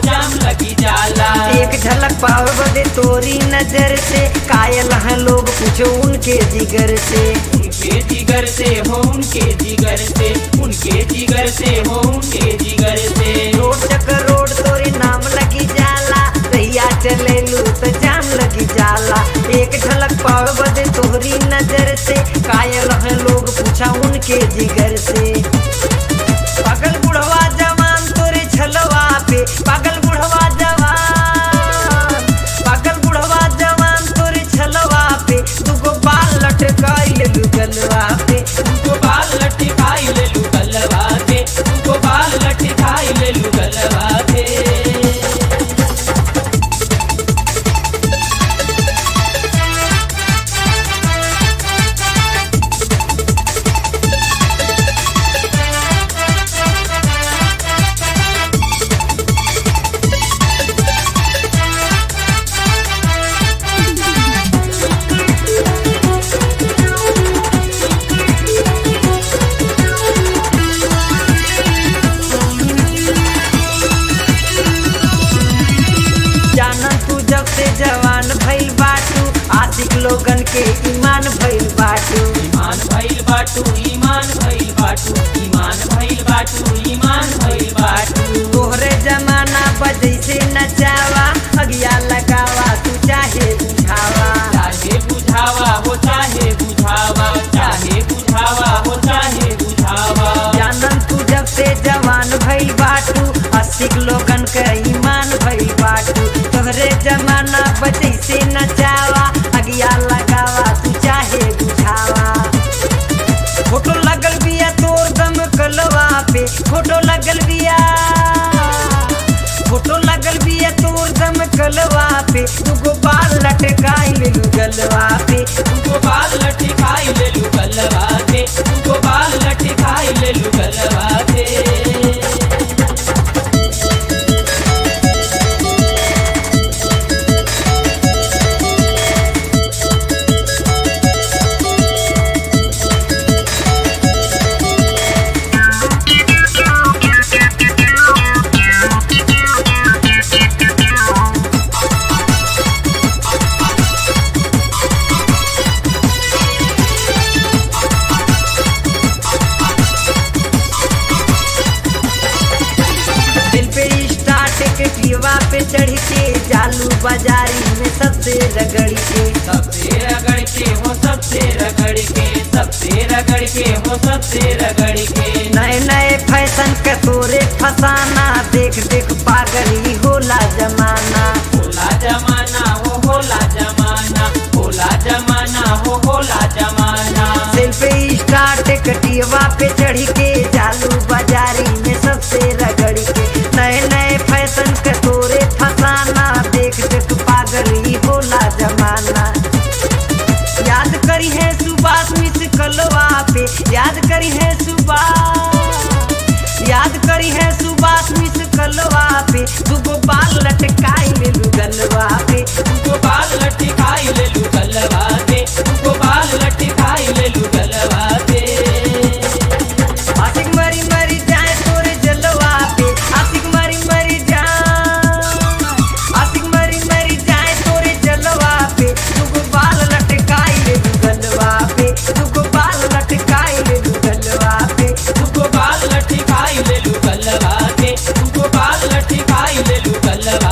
जाम लगी जाला एक झलक पाव बदे तोरी नजर से कायल हैं लोग पूछो उनके जिगर से उनके जिगर से हो उनके जिगर से उनके जिगर से हो उनके जिगर से रोड चक्कर रोड तोरे नाम लगी जाला रैया चले लू तो जाम लगी जाला एक झलक पाव बदे तोरी नजर से कायल हैं लोग पूछा उनके जिगर से पागल बुढ़वा जवान तोरे छलवा पे पागल बुढ़वा जवान पागल बुढ़वा जवान तोरे छलवा पे दुगो बाल लटकाइल गलवा पे तुमको बाल लटकाई ले लू गलवा के तुमको बाल लटकाई ले लू गलवा के जानन तू जब से जवान भइल बाटू आशिक लोगन के ईमान भइल बाटू ईमान भइल बाटू ईमान भइल बाटू ईमान भइल बाटू ईमान भइल बाटू तोहरे जमाना बजै से नचावा अगिया लगावा तू चाहे बुझावा चाहे बुझावा हो चाहे बुझावा चाहे बुझावा हो चाहे बुझावा जानन तू जब से जवान भइल बाटू आशिक लोगन के ईमान भइल बाटू तोहरे जमाना बजै से नचावा अगिया लगावा तू चाहे बुझावा फोटो लगल बिया तोर दम कलवा पे फोटो लगल बिया फोटो लगल बिया तोर दम कलवा पे तुगो बाल लटकाई लेलू गलवा पे तुमको बाल लटकाई ले लू गलवा के तुमको बाल लटकाई ले लू गलवा के दिल पे स्टार्ट के पीवा पे चढ़ के जालू बाजारी में सबसे रगड़ के सबसे रगड़ के हो सबसे रगड़ के सबसे रगड़ के हो सबसे रगड़ के नए नए फैशन के तोरे फसाना देख देख पागल ही होला जमाना होला जमाना हो होला जमाना होला जमाना हो होला जमाना दिल पे स्टार्ट कटियवा पे चढ़ के जालू बाजारी में सबसे रगड़ के नए नए फैशन के तोरे फसाना देख देख पागल ही होला जमाना याद करी है सुबास मिस कलवा पे याद करी है सुबास याद करी है सुबास मिस कलवा पे दुगो बाल लटकाई ले गलवा पे तुमको बाल लटकाई ले लू गलवा के तुमको बाल लटकाई ले लू गलवा के आशिक मरी मरी जाए तोरे जलवा पे आशिक मरी मरी जाए आशिक मरी मरी जाए तोरे जलवा पे तुगो बाल लटकाई ले गलवा पे तुगो बाल लटकाई ले गलवा पे तुमको बाल लटकाई ले लू गलवा के तुमको बाल लटकाई ले लू गलवा